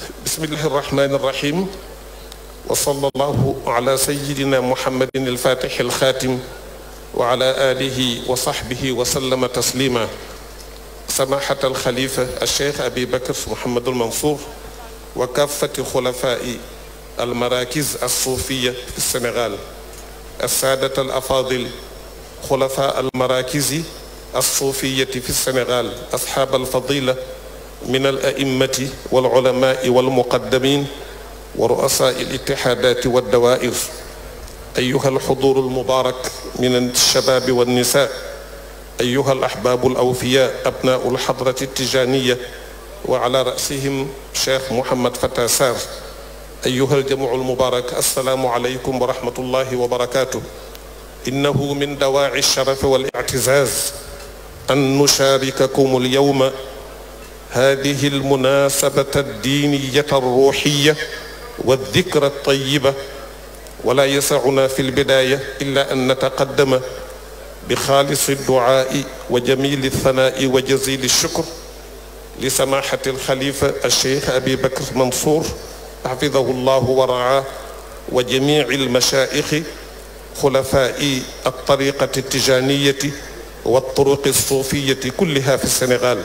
بسم الله الرحمن الرحيم وصلى الله على سيدنا محمد الفاتح الخاتم وعلى آله وصحبه وسلم تسليما سماحة الخليفة الشيخ أبي بكر محمد المنصور وكافة خلفاء المراكز الصوفية في السنغال السادة الأفاضل خلفاء المراكز الصوفية في السنغال أصحاب الفضيلة من الأئمة والعلماء والمقدمين ورؤساء الاتحادات والدوائر أيها الحضور المبارك من الشباب والنساء أيها الأحباب الأوفياء أبناء الحضرة التجانية وعلى رأسهم شيخ محمد فتاسار أيها الجمع المبارك السلام عليكم ورحمة الله وبركاته إنه من دواعي الشرف والاعتزاز أن نشارككم اليوم هذه المناسبة الدينية الروحية والذكرى الطيبة ولا يسعنا في البداية إلا أن نتقدم بخالص الدعاء وجميل الثناء وجزيل الشكر لسماحة الخليفة الشيخ أبي بكر منصور حفظه الله ورعاه وجميع المشائخ خلفاء الطريقة التجانية والطرق الصوفية كلها في السنغال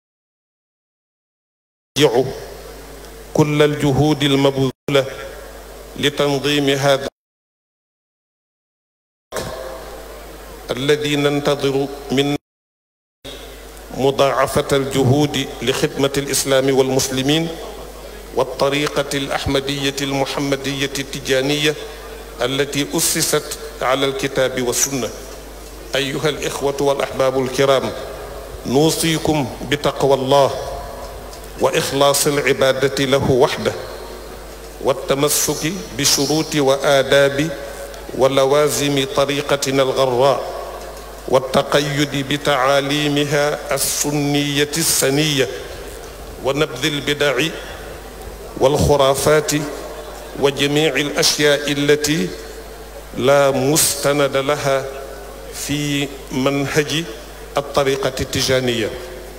يرجع كل الجهود المبذولة لتنظيم هذا الذي ننتظر من مضاعفة الجهود لخدمة الإسلام والمسلمين والطريقة الأحمدية المحمدية التجانية التي أسست على الكتاب والسنة أيها الإخوة والأحباب الكرام نوصيكم بتقوى الله وإخلاص العبادة له وحده والتمسك بشروط وآداب ولوازم طريقتنا الغراء والتقيد بتعاليمها السنية السنية ونبذ البدع والخرافات وجميع الأشياء التي لا مستند لها في منهج الطريقة التجانية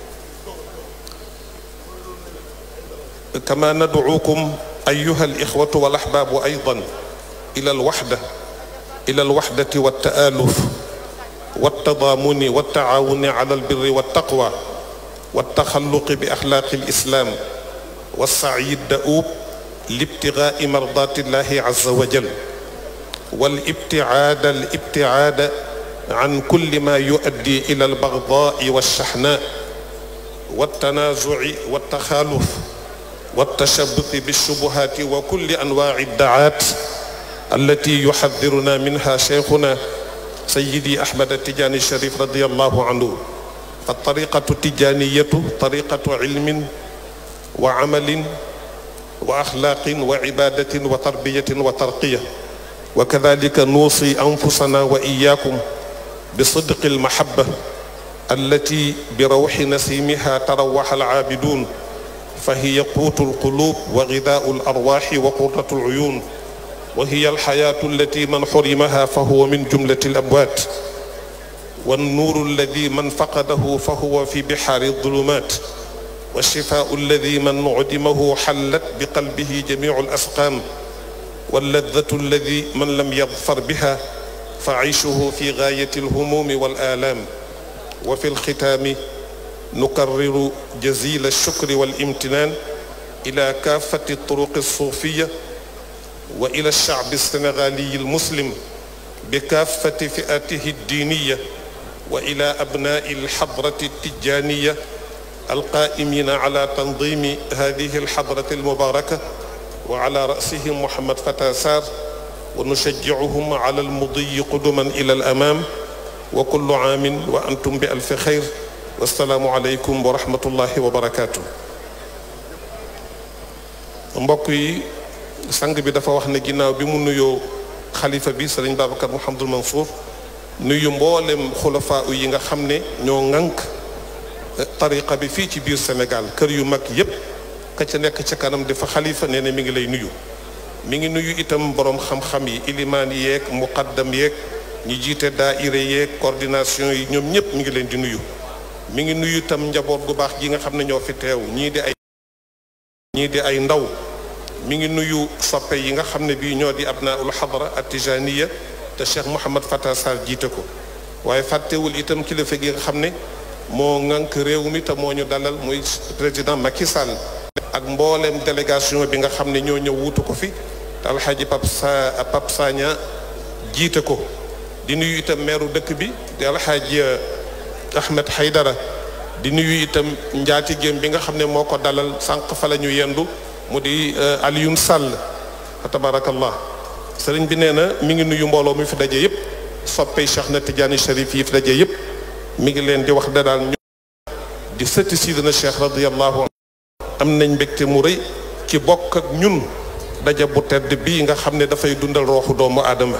كما ندعوكم أيها الإخوة والأحباب أيضا إلى الوحدة إلى الوحدة والتآلف والتضامن والتعاون على البر والتقوى والتخلق بأخلاق الإسلام والسعي الدؤوب لابتغاء مرضات الله عز وجل والابتعاد الابتعاد عن كل ما يؤدي إلى البغضاء والشحناء والتنازع والتخالف والتشبث بالشبهات وكل أنواع الدعات التي يحذرنا منها شيخنا سيدي أحمد التجاني الشريف رضي الله عنه فالطريقة التجانية طريقة علم وعمل وأخلاق وعبادة وتربية وترقية وكذلك نوصي أنفسنا وإياكم بصدق المحبة التي بروح نسيمها تروح العابدون فهي قوت القلوب وغذاء الأرواح وقرة العيون وهي الحياة التي من حرمها فهو من جملة الأموات والنور الذي من فقده فهو في بحار الظلمات والشفاء الذي من عدمه حلت بقلبه جميع الأسقام واللذة الذي من لم يظفر بها فعيشه في غاية الهموم والآلام وفي الختام نكرر جزيل الشكر والامتنان إلى كافة الطرق الصوفية وإلى الشعب السنغالي المسلم بكافة فئاته الدينية وإلى أبناء الحضرة التجانية القائمين على تنظيم هذه الحضرة المباركة وعلى رأسهم محمد فتاسار ونشجعهم على المضي قدما إلى الأمام وكل عام وأنتم بألف خير والسلام عليكم ورحمة الله وبركاته mbokk yi sang bi dafa wax ne ginnaaw bi mu nuyoo xalifa bi sëriñ Babacar Mouhamadul Mansour nuyu mboolem xulafaa yi nga xam ne ñoo ŋànk tariqa bi fii ci biir Sénégal kër yu mag yépp ka ca nekk ca kanam dafa xalifa nee na mi ngi lay nuyu mi ngi nuyu itam borom xam-xam yi ilimaan yeeg muqaddam yeeg ñi jiite daaira yeeg coordination yi ñoom ñëpp mi ngi leen di nuyu mi ngi nuyu itam njaboot gu baax gi nga xam ne ñoo fi teew ñii di ay ñii di ay ndaw mi ngi nuyu soppe yi nga xam ne bii ñoo di abnaul xadra atijaniya te Cheikh Mouhamad Fata Sarr jiite ko waaye fàttewul itam kilifa gi nga xam ne moo ŋànk réew mi te moo ñu dalal muy président Macky Sall ak mbooleem délégation bi nga xam ne ñoo ñëw wuutu ko fi te alxaaji Pap Sa Pap Sagna jiite ko di nuyu itam meeru dëkk bi di alxaaji Ahmed Haydara di nuyu itam njaatigéem bi nga xam ne moo ko dalal sànq fa la ñu yendu mu di Alioune Sall fa tabarakallah sëriñ bi nee na mi ngi nuyu mbooloo mi fi daje yëpp soppey Cheikh na Tidiane Cherif yi fi daje yëpp mi ngi leen di wax da daal ñu di sëtti sidina Cheikh radiyallahu am nañ mbégte mu rëy ci bokk ak ñun daje bu tedd bii nga xam ne dafay dundal rooxu doomu aadama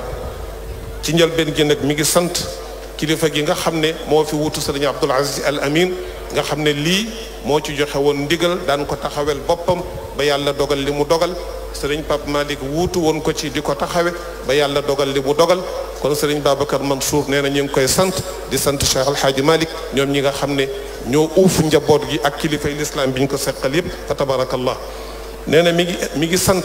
ci njëlbeen gi nag mi ngi sant kilifa gi nga xam ne moo fi wutu sëriñ Abdul Aziz Al Amin nga xam ne lii moo ci joxe woon ndigal daan ko taxawel boppam ba yàlla dogal li mu dogal sëriñ Pape Malick wuutu woon ko ci di ko taxawe ba yàlla dogal li mu dogal kon sëriñ Babacar Mansour nee na ñu ngi koy sant di sant Cheikh Al Hadji Malick ñoom ñi nga xam ne ñoo uuf njaboot gi ak kilifay lislaam bi ñu ko seqal yépp fa tabarakallah nee na mi ngi mi ngi sant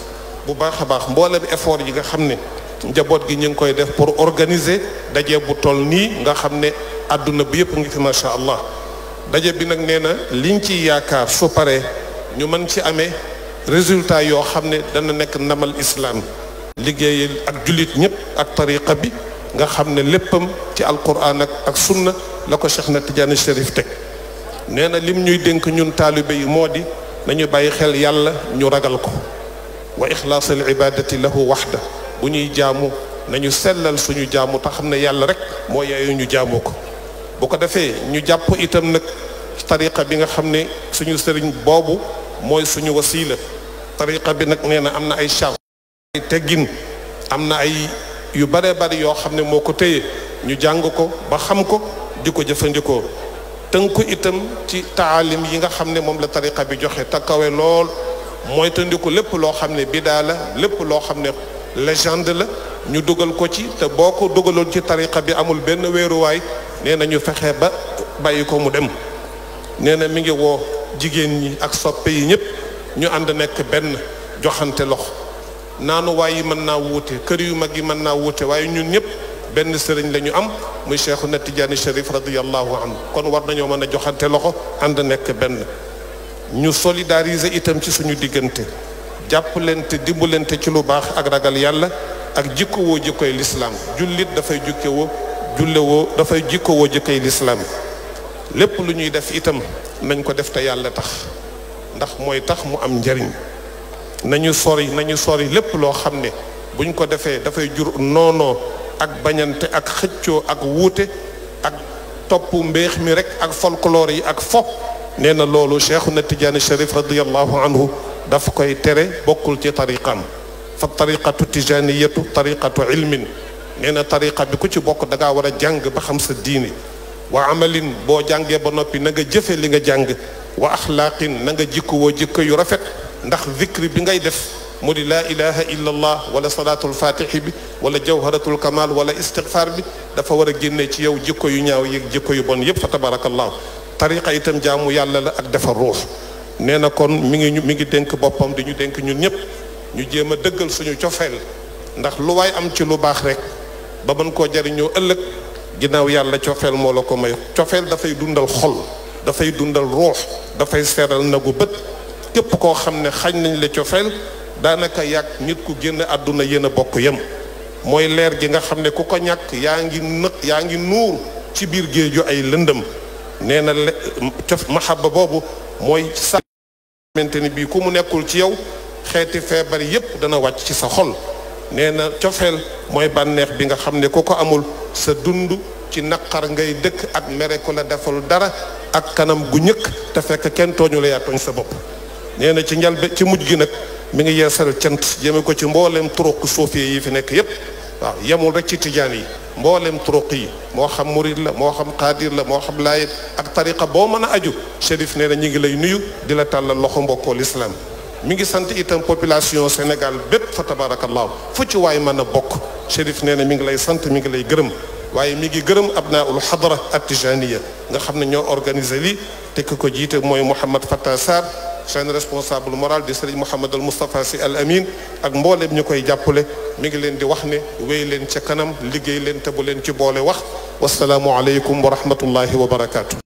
bu baax a baax mboolem effort yi nga xam ne njaboot gi ñu ngi koy def pour organiser daje bu toll nii nga xam ne àdduna bi yëpp ngi fi macha allah daje bi nag nee na liñ ci yaakaar su paree ñu mën ci amee résultat yoo xam ne dana nekk ndamal islam liggéey ak jullit ñëpp ak tariqa bi nga xam ne léppam ci alquran ak ak sunna la ko Cheikh na Tidiane Chérif teg nee na lim ñuy dénk ñun taalibe yi moo di nañu bàyyi xel yàlla ñu ragal ko wa ixlaas al ibadati lahu waxda bu ñuy jaamu nañu sellal suñu jaamu te xam ne yàlla rek moo yaayu ñu jaamoo ko bu ko defee ñu jàpp itam nag tariqa bi nga xam ne suñu sëriñ boobu mooy suñu wasiila tariqa bi nag nee na am na ay charte ay teggin am na ay yu bare bari yoo xam ne moo ko téye ñu jàng ko ba xam ko di ko jëfandikoo tënku itam ci taalim yi nga xam ne moom la tariqa bi joxe te kawe lool mooy tëndiku lépp loo xam ne bidaa la lépp loo xam ne légende la ñu dugal ko ci te boo ko dugaloon ci tariqa bi amul benn wéeruwaay nee na ñu fexe ba bàyyi ko mu dem nee na mi ngi woo jigéen ñi ak soppe yi ñëpp ñu ànd nekk benn joxante loxo naanuwaay yi mën naa wuute kër yu mag yi mën naa wuute waaye ñun ñëpp benn sëriñ la ñu am muy Cheikhuna Tidiane Chérif radiyallahu anhu kon war nañoo mën a joxante loxo ànd nekk benn ñu solidariser itam ci suñu diggante jàppalante dimbalante ci lu baax ak ragal yàlla ak jikkowoo jikkoy lislaam jullit dafay jukkewoo jullewoo dafay jikkowoo jikkoy lislaam lépp lu ñuy def itam nañ ko def te yàlla tax ndax mooy tax mu am njariñ nañu sori nañu sori lépp loo xam ne buñ ko defee dafay jur noonoo ak bañante ak xëccoo ak wuute ak topp mbéex mi rek ak folklore yi ak fo nee na loolu Cheikhuna Tidiane Chérif radiyallahu anhu daf koy tere bokkul ci tariqam fa tariqatu tijaniyatu tariqatu ilmin nee na tariqa bi ku ci bokk da ngaa war a jàng ba xam sa diini wa amalin boo jàngee ba noppi na nga jëfe li nga jàng wa axlaaqin na nga jikkuwoo jikko yu rafet ndax zikri bi ngay def mu di laa ilaha illa allah wala salaatul fatixi bi wala jawharatul kamal wala istigfaar bi dafa war a génne ci yow jikko yu ñaaw yeeg jikko yu bon yépp fa tabarakallahu tariqa itam jaamu yàlla la ak defar ruux nee na kon mi ngi mi ngi dénk boppam di ñu dénk ñun ñëpp ñu jéem a dëggal suñu cofeel ndax lu waay am ci lu baax rek ba mën koo jariñoo ëllëg ginnaaw yàlla cofeel moo la ko may cofeel dafay dundal xol dafay dundal ruux dafay seeral nagu bët képp koo xam ne xañ nañ la cofeel daanaka yàgg nit ku génn àdduna yéen a bokk yem mooy leer gi nga xam ne ku ko ñàkk yaa ngi nëq yaa ngi nuur ci biir géeju ay lëndëm nee na le cof mahabba boobu mooy sa xamante ni bii ku mu nekkul ci yow xeeti feebar yépp dana wàcc ci sa xol nee na cofeel mooy bànneex bi nga xam ne ku ko amul sa dund ci naqar ngay dëkk ak mere ku la defal dara ak kanam gu ñëkk te fekk kenn tooñu la yaa tooñ sa bopp nee na ci njalbe ci mujj gi nag mi ngi yeesal cant jëme ko ci mbooleem turuq suufee yi fi nekk yépp waaw yemul rek ci tijaan yi mbooleem turuq yi moo xam murid la moo xam xaadir la moo xam laayit ak tariqa boo mën a aju Chérif nee na ñu ngi lay nuyu di la tàllal loxo mbokkoo lislaam mi ngi sant itam population Sénégal bépp fa tabarakallahu fu ci waay mën a bokk Chérif nee na mi ngi lay sant mi ngi lay gërëm waaye mi ngi gërëm abnaul xadra at tijaniya nga xam ne ñoo organisé lii te ki ko jiite mooy Mouhamad Fatta Sarr seen responsable moral di sëriñ Mouhamad al Moustapha si al Amin ak mbooleem ñu koy jàppale mi ngi leen di wax ne wéy leen ca kanam liggéey leen te bu leen ci boole wax wasalaamu aleykum wa rahmatullahi wa barakaatu.